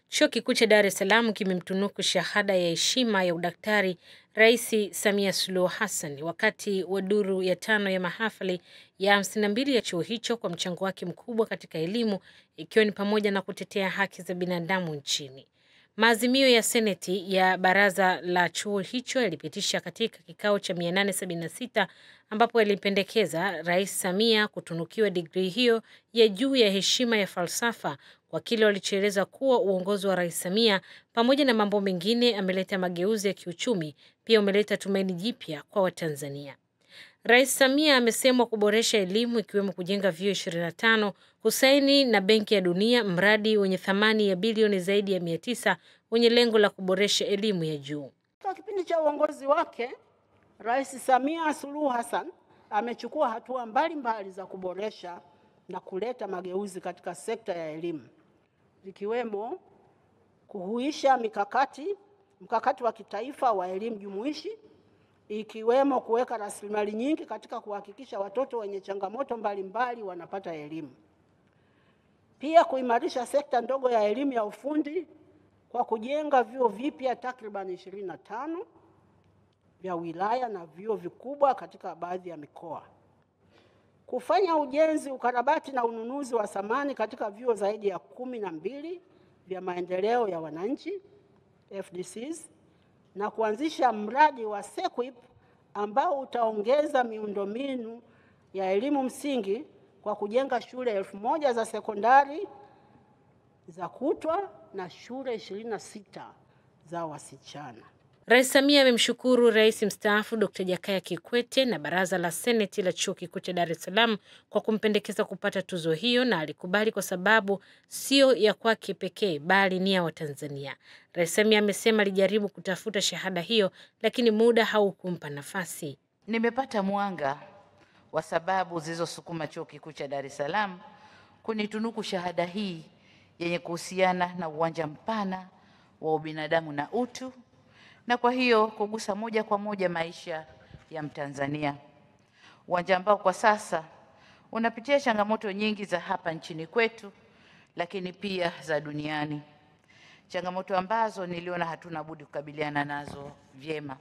Chuo Kikuu cha Dar es Salaam kimemtunuku shahada ya heshima ya udaktari Rais Samia Suluhu Hassan wakati wa duru ya tano ya mahafali ya 52 ya chuo hicho kwa mchango wake mkubwa katika elimu ikiwa ni pamoja na kutetea haki za binadamu nchini. Maazimio ya Seneti ya baraza la chuo hicho yalipitisha katika kikao cha 876 ambapo yalipendekeza Rais Samia kutunukiwa digrii hiyo ya juu ya heshima ya falsafa kwa kile walichoeleza kuwa uongozi wa Rais Samia pamoja na mambo mengine ameleta mageuzi ya kiuchumi, pia umeleta tumaini jipya kwa Watanzania. Rais Samia amesemwa kuboresha elimu ikiwemo kujenga vyuo 25, kusaini na Benki ya Dunia mradi wenye thamani ya bilioni zaidi ya 900 wenye lengo la kuboresha elimu ya juu. Katika kipindi cha uongozi wake, Rais Samia Suluhu Hassan amechukua hatua mbalimbali za kuboresha na kuleta mageuzi katika sekta ya elimu zikiwemo kuhuisha mikakati mkakati wa kitaifa wa elimu jumuishi ikiwemo kuweka rasilimali nyingi katika kuhakikisha watoto wenye changamoto mbalimbali wanapata elimu. Pia kuimarisha sekta ndogo ya elimu ya ufundi kwa kujenga vyuo vipya takriban ishirini na tano vya wilaya na vyuo vikubwa katika baadhi ya mikoa. Kufanya ujenzi, ukarabati na ununuzi wa samani katika vyuo zaidi ya kumi na mbili vya maendeleo ya wananchi FDCs na kuanzisha mradi wa SEQUIP ambao utaongeza miundombinu ya elimu msingi kwa kujenga shule elfu moja za sekondari za kutwa na shule ishirini na sita za wasichana. Rais Samia amemshukuru rais mstaafu Dr. Jakaya Kikwete na baraza la seneti la chuo kikuu cha Dar es Salaam kwa kumpendekeza kupata tuzo hiyo, na alikubali kwa sababu sio ya kwake pekee bali ni ya Watanzania. Rais Samia amesema alijaribu kutafuta shahada hiyo, lakini muda haukumpa nafasi. Nimepata mwanga wa sababu zilizosukuma chuo kikuu cha Dar es Salaam kunitunuku shahada hii yenye kuhusiana na uwanja mpana wa ubinadamu na utu na kwa hiyo kugusa moja kwa moja maisha ya Mtanzania, uwanja ambao kwa sasa unapitia changamoto nyingi za hapa nchini kwetu, lakini pia za duniani, changamoto ambazo niliona hatuna budi kukabiliana nazo vyema.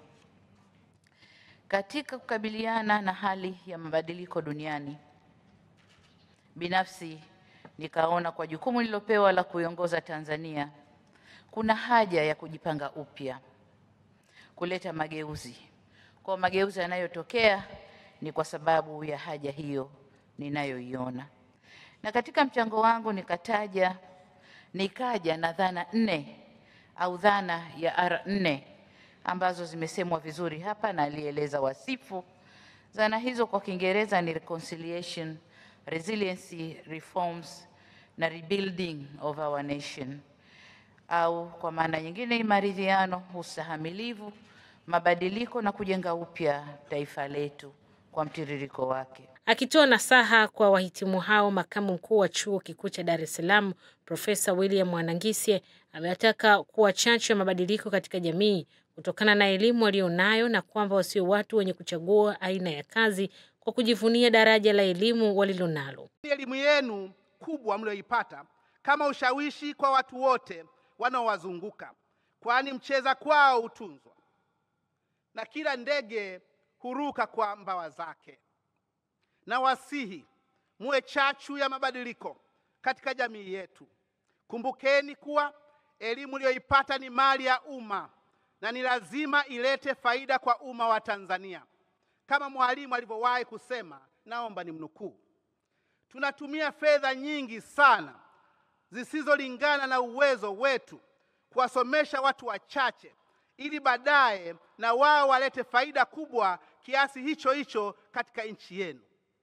Katika kukabiliana na hali ya mabadiliko duniani, binafsi nikaona kwa jukumu nililopewa la kuiongoza Tanzania, kuna haja ya kujipanga upya kuleta mageuzi. Kwa mageuzi yanayotokea ni kwa sababu ya haja hiyo ninayoiona, na katika mchango wangu nikataja nikaja na dhana nne au dhana ya R nne ambazo zimesemwa vizuri hapa na alieleza wasifu. Dhana hizo kwa Kiingereza ni reconciliation, resiliency, reforms na rebuilding of our nation, au kwa maana nyingine ni maridhiano, ustahamilivu mabadiliko na kujenga upya taifa letu kwa mtiririko wake. Akitoa nasaha kwa wahitimu hao, makamu mkuu wa chuo kikuu cha Dar es Salaam Profesa William Mwanangisye amewataka kuwa chachu ya mabadiliko katika jamii kutokana na elimu walionayo na kwamba wasio watu wenye kuchagua aina ya kazi kwa kujivunia daraja la elimu walilonalo. Elimu yenu kubwa mlioipata kama ushawishi kwa watu wote wanaowazunguka, kwani mcheza kwao hutunzwa na kila ndege huruka kwa mbawa zake. Na wasihi muwe chachu ya mabadiliko katika jamii yetu. Kumbukeni kuwa elimu iliyoipata ni mali ya umma na ni lazima ilete faida kwa umma wa Tanzania. Kama mwalimu alivyowahi kusema, naomba nimnukuu, tunatumia fedha nyingi sana zisizolingana na uwezo wetu kuwasomesha watu wachache ili baadaye na wao walete faida kubwa kiasi hicho hicho katika nchi yenu.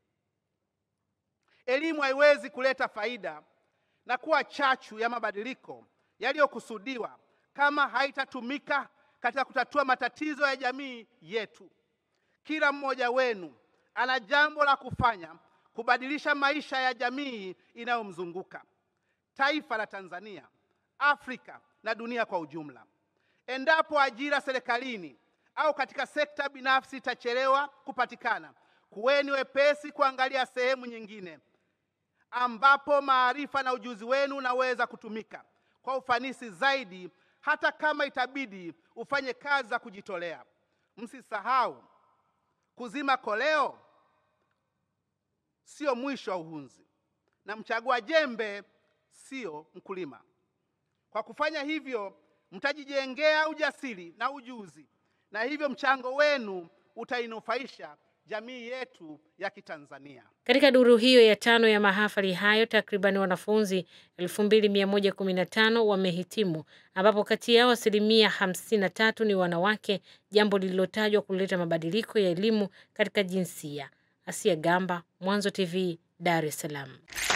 Elimu haiwezi kuleta faida na kuwa chachu ya mabadiliko yaliyokusudiwa kama haitatumika katika kutatua matatizo ya jamii yetu. Kila mmoja wenu ana jambo la kufanya kubadilisha maisha ya jamii inayomzunguka, taifa la Tanzania, Afrika na dunia kwa ujumla. Endapo ajira serikalini au katika sekta binafsi itachelewa kupatikana, kuweni wepesi kuangalia sehemu nyingine ambapo maarifa na ujuzi wenu unaweza kutumika kwa ufanisi zaidi, hata kama itabidi ufanye kazi za kujitolea. Msisahau, kuzima koleo sio mwisho wa uhunzi, na mchagua jembe sio mkulima. Kwa kufanya hivyo, mtajijengea ujasiri na ujuzi, na hivyo mchango wenu utainufaisha jamii yetu ya Kitanzania. Katika duru hiyo ya tano ya mahafali hayo, takriban wanafunzi 2115 wamehitimu, ambapo kati yao asilimia 53 ni wanawake, jambo lililotajwa kuleta mabadiliko ya elimu katika jinsia. Asia Gamba, Mwanzo TV, Dar es Salaam.